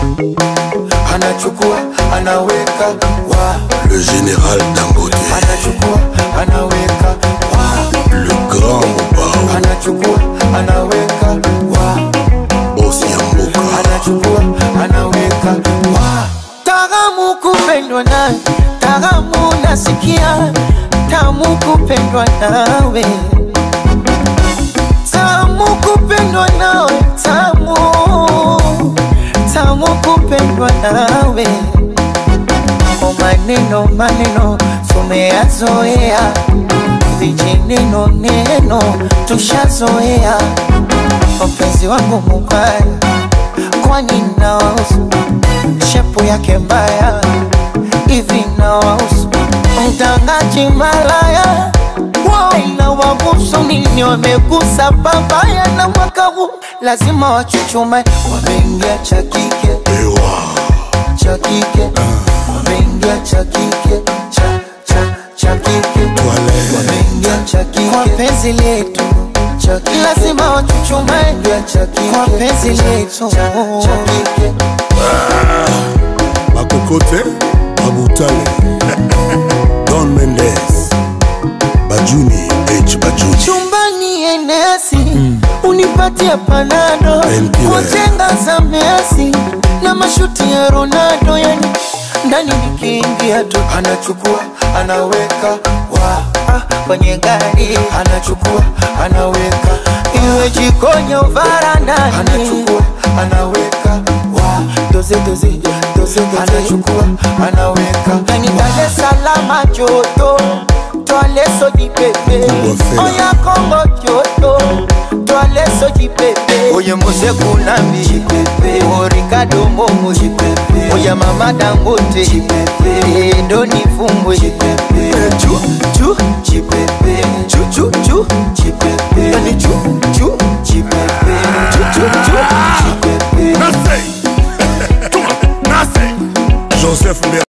anachukua anaweka wa Le général Dangote, anachukua anaweka wa le grand Mobao, anachukua anaweka wa boss Yamboka, anachukua anaweka wa Taramu kupendwa nawe, taramu nasikia, tamu kupendwa nawe, tamu kupendwa nawe, tamu tamu kupendwa nawe. O maneno maneno tumeyazoea, vijineno neno tushazoea. Mpenzi wangu mubaya, kwani nawahusu shepu yake mbaya hivi nawahusu mtangaji malaya na wahusu nini wamegusa babaya na mwaka huu lazima wachuchume wameingia cha kike Ewa, cha kike wameingia cha kike cha cha cha kike Toilette. wameingia cha kike kwa penzi letu cha kike lazima wachuchume cha kike kwa penzi letu cha cha kike Makokote, Mabutale, Don Mendes, Bajuni, H. Bajuni, chumbani enesi unipatie panado Empire. wajenga za Messi na mashuti ya Ronaldo, yani ndani nikiingia tu anachukua anaweka wa ah, kwenye gari anachukua anaweka iwe jikoni au varandani, anachukua anaweka wa doze doze doze doze anachukua anaweka yani Dar es Salaam joto twale soji pepe Kubwa fela. oya Kongo joto twale soji pepe oye Mose Kunambi jipepe o Ricardo Momo jipepe oya Mama Dangote jipepe ndo nifumbwe jipepe